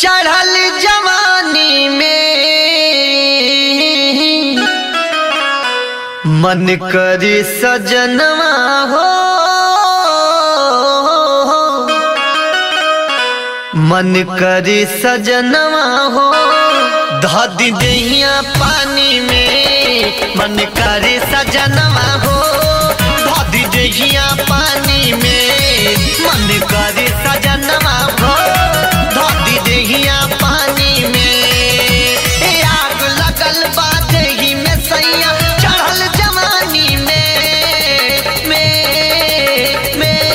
चढ़ल जवानी में मन करे सजनवा हो मन करे सजनवा हो धदी दहिया पानी में मन करे सजनवा हो धदी दहिया पानी में मन करे सजनवा हो धदी दहिया पानी में ए आग लगल बा देही में सैया चढ़ल जवानी में में में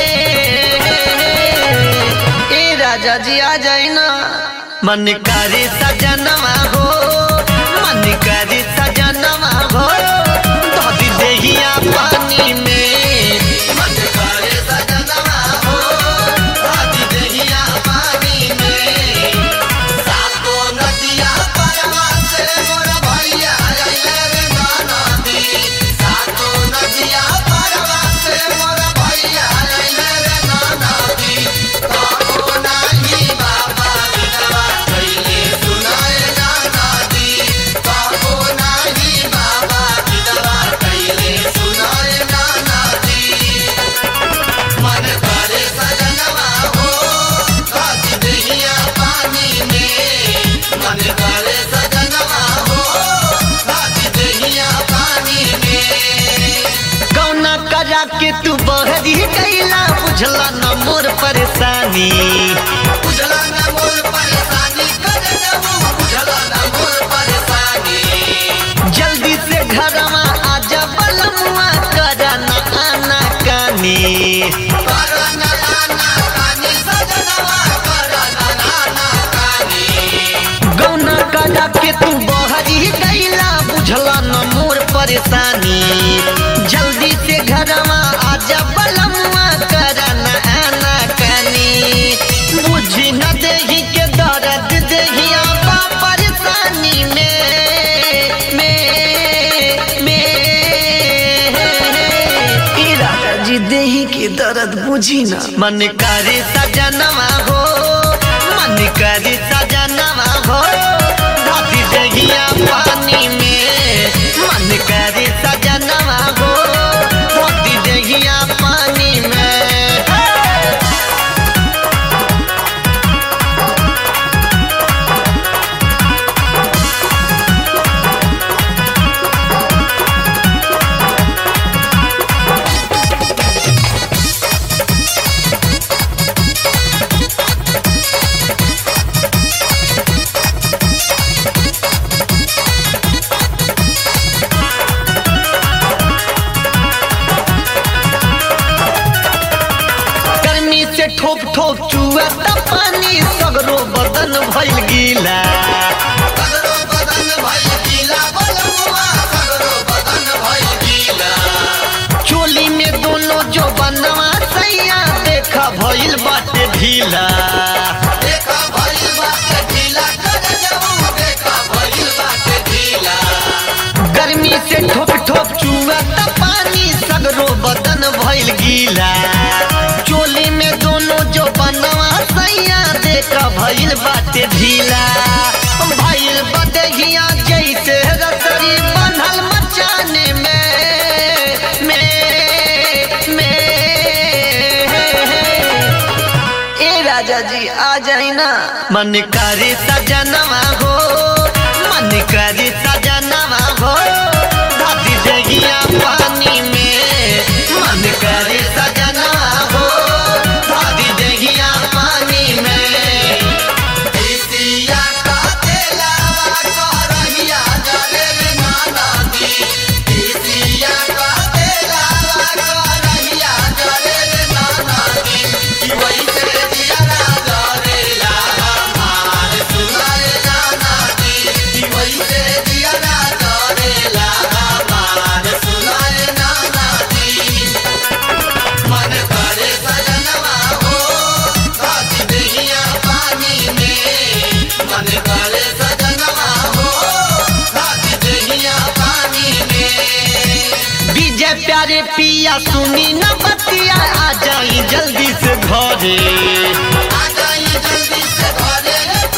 ए राजा जी आ जाए ना मन करे सजनवा हो मन करे सजनवा हो धोती देहिया पानी में मन करे सजनवा हो धोती देहिया पानी में सातो नदिया परवा से मोर भैया आइले रे गाना दी सातो नदिया परवा से मोर भैया आइले रे गाना दी काहो नाही बाबा बिनवा कइले सुनाए गाना दी काहो नाही बाबा बिनवा कइले सुनाए गाना दी मन करे सजनवा हो काजी दहिया पानी में मन करे सजनवा हो काजी दहिया पानी में कौना करा के तू बहरी कैला बुझला न मोर परेशानी बुझला न मोर परेशानी कर जाऊ बुझला न मोर परेशानी जल्दी से घरमा आजा बलमुआ करा न आना कानी करा न आना कानी सजनवा करा न आना कानी गौना करा के तू बहरी गईला बुझला न मोर परेशानी जल्दी से घरमा आजा बलमुआ करा न आना कानी बुझी न देही के दर्द देहिया बा परेशानी में में में ई राजा जी देही के दर्द बुझी ना मन करे सजनवा हो मन करे सजनवा हो धोती देहिया पानी में मन करे सजनवा हो धोती देहिया पानी में गर्मी से ठोक ठोक चुआ त पानी सगरो बदन भइल गीला सगरो बदन भइल गीला बलमुआ सगरो बदन भइल गीला चोली में दोनों जो बनवा सैया देखा भइल बाटे ढीला देखा भइल बाटे ढीला कर जाऊ देखा भइल बाटे ढीला गर्मी से ठोक ठोक चुआ त पानी सगरो बदन भइल गीला चोली में दोनों जो बनवा सैया देखा भइल बाटे ढीला भइल बदहिया जैसे रसरी बनल मचाने में में में ए राजा जी आ जाए ना मन करे सजनवा हो मन करे सजनवा हो धोती देगिया पानी में मन करे सजनवा हो धोती देगिया पानी में इसिया का तेलावा करहिया जले रे नाना दी इसिया का तेलावा करहिया जले रे नाना दी कि वैसे दिया राजा रे लाहा मार सुनाए नाना दी कि वैसे दिया राजा रे लाहा मार सुनाए नाना दी मन करे सजनवा हो काजी दहिया पानी में मन करे सजनवा हो काजी दहिया पानी में विजय प्यारे पिया सुनी न बतिया आ जाई जल्दी से घरे आ जाई जल्दी से घरे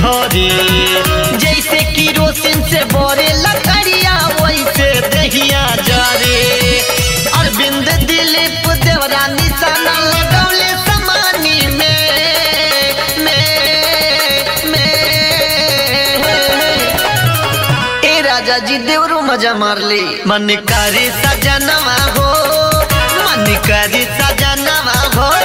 झरे जैसे किरोसिन से बोरे लकड़िया वैसे दहिया जरे अरविंद दिलीप देवरा निशाना लगौले समानी में में में ए राजा जी देवरो मजा मार ले मन करे सजनवा हो मन करे सजनवा हो